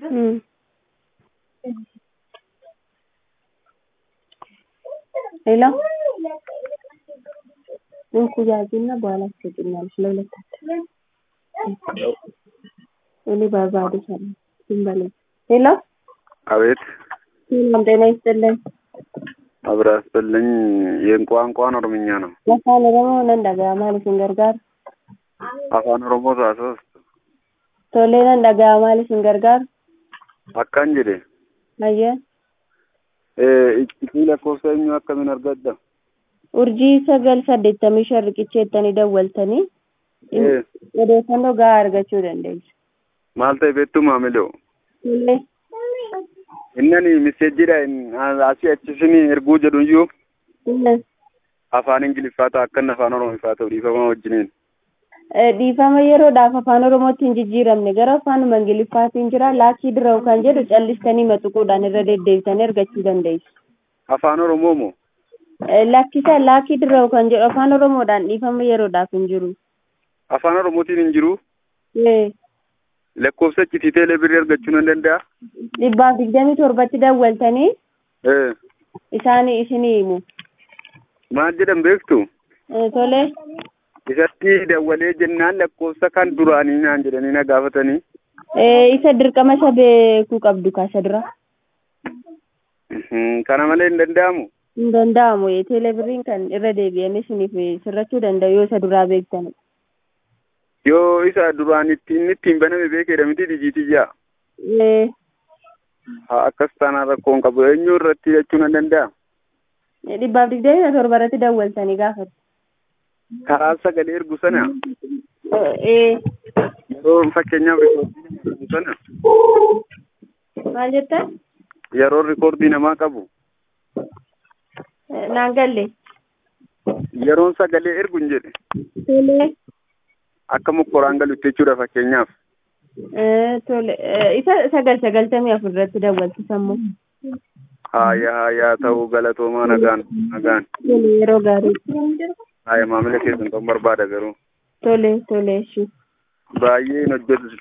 ம் ሄሎ እንኩያጅና በኋላ ትሰጭኛለሽ ለሁለታችን እኔ ባባዶ ሰለ ዝም በለኝ ሄሎ አቤት ሰላም ጤና ይስጥልን አብራ ያስበልኝ የቋንቋን ኦሮምኛ ነው afaan oromoo nan dhaga'ama isin gargaaru afaan oromoo taasos tolee nan dhaga'ama isin gargaaru akkan jedhe hayya iccitii lakkoofsa eenyu akkamiin argadda urjii sagal saddeettamii shan riqicheettanii dawwaltanii Eh, odeeffannoo gahaa argachuu dandeessu maal ta'e beektu maamiloo tolee innani miseejjidha asii achisini erguu jedhu iyyuu Mm. afaan ingiliffaa ta'a akkan afaan oromiffaa ta'u dhiifama wajjiniin Eh, dhiifama yeroodhaaf afaan oromootti hin jijjiiramne gara afaanuma ingiliffaatiin jira laakii dirawu kan jedhu callistanii maxuquudhaan irra deddeebitanii argachuu dandeessu afaan oromoo moo Eh, lakkisa laakii dirawu kan jedhu afaan oromoodhaan dhiifama yeroodhaaf hin jiru afaan oromootiin hin jiru Eh, lakkoofsa iccitii teelee birrii argachuu nan danda'a dhibbaaf digdamii torbatti dawwaltanii Eh, isaanii isinii himu maal jedhan beektu Eh, tolee isatti dawwalee jennaan lakkoofsa kan duraanii naan jedhanii na gaafatanii Eh, isa dirqama isa beekuu qabdu kaasa dura Mhm, kana malee hin danda'amu hin danda'amu eh, teelebiriin kan irra deebi'anii isiniif sirrachuu danda'u yoo isa duraa beektan yoo isa duraan itti inni ittiin baname beekedha miti dijiitiyyaa Eh, haa akkas taanaan rakkoon qabu eenyu irratti jechuu nan danda'a dhibbaaf digdamii torba irratti dawwaltanii gaafatu karaa sagalee ergu sana Eh, yeroo fakkeenyaaf rikoordii namaa qabu sana maal jettan yeroo rikoordii namaa qabu Eh, naan galle yeroon sagalee ergu hin jedhe tolee akka mokkoraan galutti jechuudha fakkeenyaaf Eh, tole Eh, isa sagal sagaltamii afur irratti dawwaltu sammuu haaya haayaa ta'uu galatoomaa nagaan nagaan tole yeroo gaarii haaya maamila keessan ta'uu barbaada garuu tole tole ishii baay'ee hin hojjetu